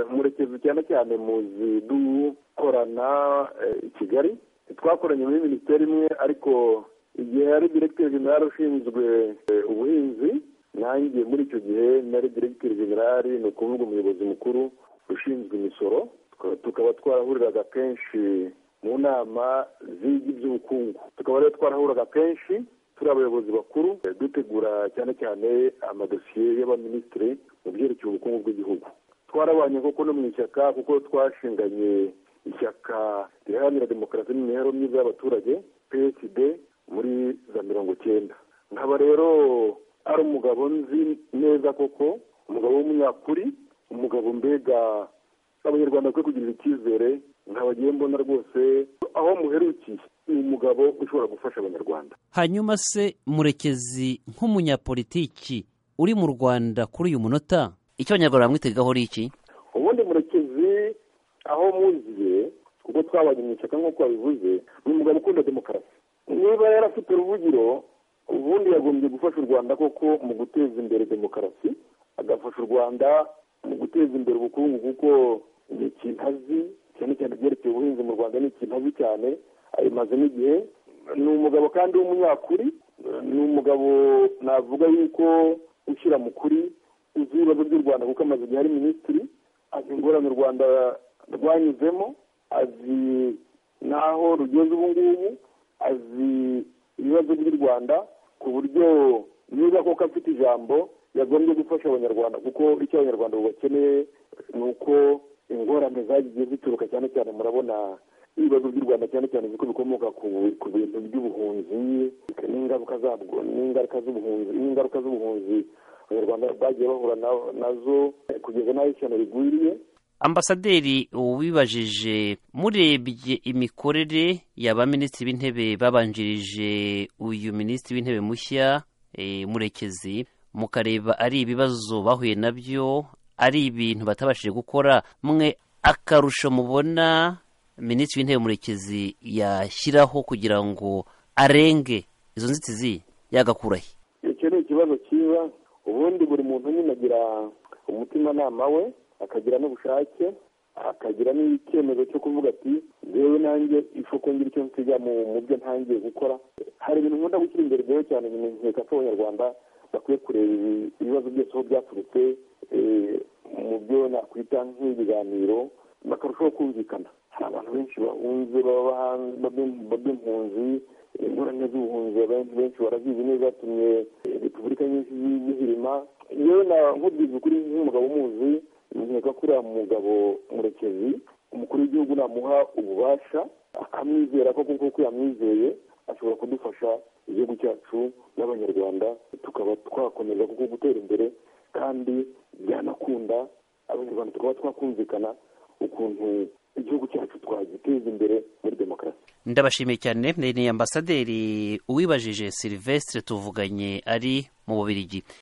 murekezi cyane cyane muzi dukorana i kigali twakoranye muri minisiteri imwe ariko igihe yari diregiteri generale ushinzwe ubuhinzi nanjye muri icyo gihe nari diregiteri generale ni ukuvuga umuyobozi mukuru ushinzwe imisoro tukaba twarahuriraga kenshi mu nama zigi by'ubukungu tukaba rero twarahuraga kenshi turi abayobozi bakuru dutegura cyane cyane amadosiye y'abaminisitiri mu byerekeye ubukungu bw'igihugu twarabanye koko no mu ishyaka kuko twashinganye ishyaka riharanira demokarasi n'imibereho myiza y'abaturage psd muri za mirongo cyenda nkaba rero ari umugabo nzi neza koko umugabo w'umunyakuri umugabo mbega abanyarwanda bakwiye kugirira icyizere ntabagiye mbona rwose aho muherukiye ni umugabo ushobora gufasha abanyarwanda hanyuma se murekezi nk'umunyapolitiki uri mu rwanda kuri uyu munota icyo abanyarwanda bamwitegaho ari iki ubundi murekezi aho muziye kuko twabanye mu ishyaka nk'uko wabivuze ni umugabo ukunda demokarasi niba yari afite uruvugiro ubundi yagombye gufasha u rwanda koko mu guteza imbere demokarasi agafasha u rwanda mu guteza imbere ubukungu kuko ni ikintu azi cyane cyane ibyerekeye ubuhinzi mu rwanda ni ikintu azi cyane abimazemo igihe ni umugabo kandi w'umunyakuri ni umugabo navuga yuko ushyira mu kuri uzi ibibazo by'u rwanda kuko amaze igihe ari minisitiri azi ingorane u rwanda rwanyuzemo azi n'aho rugeze ubu ngubu azi ibibazo by'u rwanda ku buryo niba koko afite ijambo yagombye gufasha abanyarwanda kuko icyo abanyarwanda bakeneye ni uko ingorane zagiye zituruka cyane cyane murabona ibibazo by'u rwanda cyane cyane ziko bikomoka ku bintu by'ubuhunzi n'ingaruka zabwo n'ingaruka z'ubuhunzi n'ingaruka z'ubuhunzi abanyarwanda bagiye bahura nazo kugeza n'aho ishyano rigwiriye ambasaderi ubibajije murebye imikorere y'abaminisitiri b'intebe babanjirije uyu minisitiri w'intebe mushya murekezi mukareba ari ibibazo bahuye nabyo ari ibintu batabashije gukora mwe akarusho mubona minisitiri w'intebe murekezi yashyiraho kugira ngo arenge izo nzitizi yagakurahe icyo ni ikibazo cyiza ubundi buri muntu nyine agira umutimanama we akagira n'ubushake akagira n'icyemezo cyo kuvuga ati yewe nanjye isoko ngira icyo nsiga mu byo ntangiye gukora hari ibintu nkunda gushyira imbere rero cyane mu nkeka ko abanyarwanda bakwiye kureba ibibazo byose aho byaturutse mu byo nakwita nk'ibiganiro bakarushaho kumvikana hari abantu benshi bahunze baba b'impunzi ingorane z'ubuhunzi abantu benshi barazizi neza zatumye repubulika nyinshi zihirima yewe nkubwiza ukuri nk'umugabo umuzi nkeka ko uriya mugabo murekezi umukuru w'igihugu namuha ububasha akamwizera ko kuko yamwizeye ashobora kudufasha igihugu cyacu n'abanyarwanda tukaba twakomeza kuko gutera imbere kandi byanakunda abanyarwanda tukaba twakumvikana ukuntu igihugu cyacu twagiteza imbere muri demokarasi ndabashimiye cyane ni ambasaderi uwibajije silvestre tuvuganye ari mu bubirigi